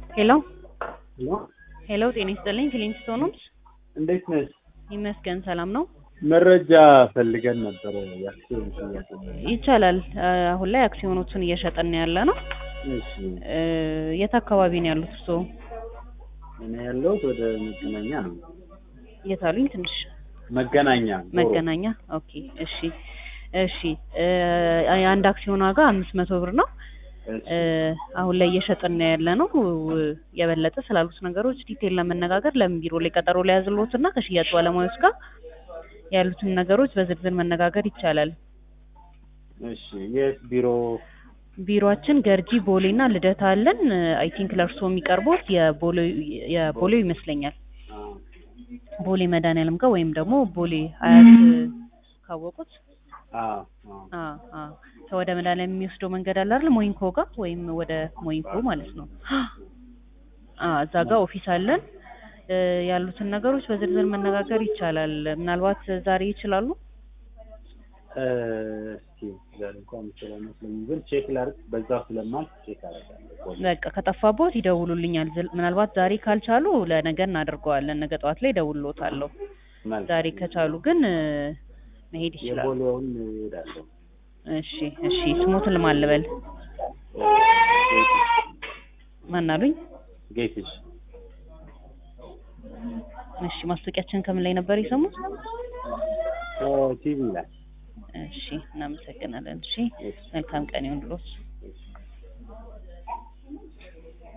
ሄሎ ሄሎ ሄሎ፣ ጤና ይስጥልኝ። ፊሊንግስቶን ነው። እንዴት ነሽ? ይመስገን ሰላም ነው። መረጃ ፈልገን ነበረ። የአክሲዮን ሽያጭ ነው። ይቻላል። አሁን ላይ አክሲዮኖችን እየሸጠን ያለ ነው። እሺ እ፣ የት አካባቢ ነው ያሉት እርስዎ? እኔ ያለሁት ወደ መገናኛ ነው። የት አሉኝ? ትንሽ መገናኛ ዞሮ። መገናኛ። ኦኬ፣ እሺ፣ እሺ። እ፣ የአንድ አክሲዮን ዋጋ አምስት መቶ ብር ነው። እሺ፣ እ፣ አሁን ላይ እየሸጥን ያለ ነው። የበለጠ ስላሉት ነገሮች ዲቴል ለመነጋገር ለምን ቢሮ ላይ ቀጠሮ ላይ ያዝልዎት እና ከሽያጭ ባለሙያዎች ጋር ያሉትን ነገሮች በዝርዝር መነጋገር ይቻላል። እሺ። የት ቢሮ? ቢሮአችን ገርጂ ቦሌ እና ልደታ አለን። አይ ቲንክ ለእርስዎ የሚቀርቡት የቦሌ የቦሌው ይመስለኛል። አ፣ ቦሌ መድኃኒዓለም ጋር ወይም ደግሞ ቦሌ አያት ካወቁት አ፣ አ። አ አ ከወደ መድኃኒዓለም የሚወስደው መንገድ አለ አይደል? ሞይንኮ ጋር ወይም ወደ ሞይንኮ ማለት ነው። አ እዛ ጋር ኦፊስ አለን። እ፣ ያሉትን ነገሮች በዝርዝር መነጋገር ይቻላል። ምናልባት ዛሬ ይችላሉ? እ፣ እስኪ ዛሬ እንኳን የምችለው አይመስለኝም፣ ግን ቼክ ላድርግ። በዛው ስለማልፍ ቼክ አደርጋለሁ። በቃ ከጠፋቦት ይደውሉልኛል። ዝል- ምናልባት ዛሬ ካልቻሉ ለነገ እናደርገዋለን። ነገ ጠዋት ላይ እደውልልዎታለሁ። መልካም። ዛሬ ከቻሉ ግን እ፣ መሄድ ይችላሉ። የቦሌውን እሄዳለሁ። እሺ እሺ። ስሞትን ልማን ልበል? እ፣ ጌትሽ ማን አሉኝ? ጌትሽ እሺ። ማስታወቂያችን ከምን ላይ ነበር የሰሙት? ቲቪ ላይ እሺ፣ እናመሰግናለን። እሺ፣ እሺ። መልካም ቀን ይሁንልዎት።